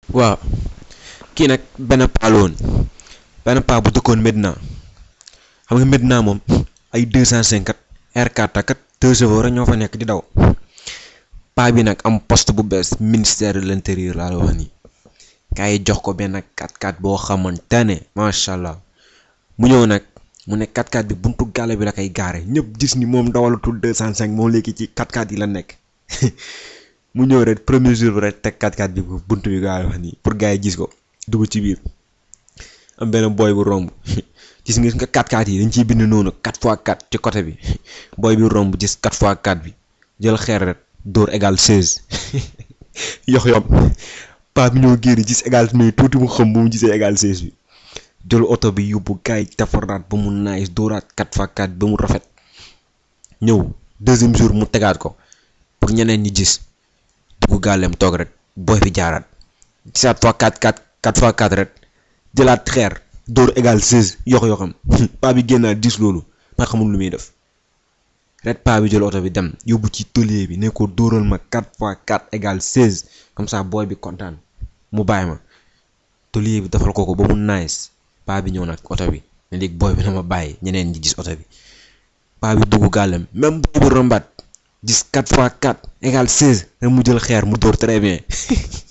waaw kii nag benn paa la woon benn paa bu dëkkoon Medina xam nga Medina moom ay deux cent cinquante R4 ak deux chevaux rek ñoo fa nekk di daw paa bi nag am poste bu bees ministère de l'intérieur laa la wax nii gars yi jox ko benn 4x4 boo xamante ne macha allah mu ñëw nag mu ne 4x4 bi buntu gàlle bi la koy gaare ñëpp gis ni moom dawalatul 205 moom léegi ci 4x4 yi la nekk mu ñëw rek premier jour bi rek teg 4x4 bi buntu bi gaa wax nii pour gars yi gis ko dugg ci biir am benn boy bu romb gis nga nga 4x4 yi dañ ciy bind noonu 4x4 ci côté bi boy bi romb gis 4x4 bi jël xeer rek dóor égal 16 yox yom paa bi ñoo génn gis égal mais tuuti mu xam bu mu gisee égal 16 bi jël oto bi yóbbu gars yi defaraat ba mu naaj dóoraat 4x4 ba mu rafet ñëw deuxième jour mu tegaat ko pour ñeneen ñi gis dugg gàllem toog rek boy bi jaaraat gisaat fois 4x4 4x4 rek jëlaat xeer dóor égal 16 yox yoxam paa bi génnaat gis loolu ma xamul lu muy def ret paa bi jël oto bi dem yóbbu ci tôlier bi ne ko dóoral ma 4x4 égal 16 comme ça booy bi kontaan mu bàyyi ma tôlier bi defal ko ko ba mu nice paa bi ñëw nag oto bi ne léegi booy bi na ma bàyyi ñeneen ñi gis oto bi paa bi dugg gàllem même booy bu rombaat gis 4x4 égal 16 rek mu jël xeer mu dóor très bien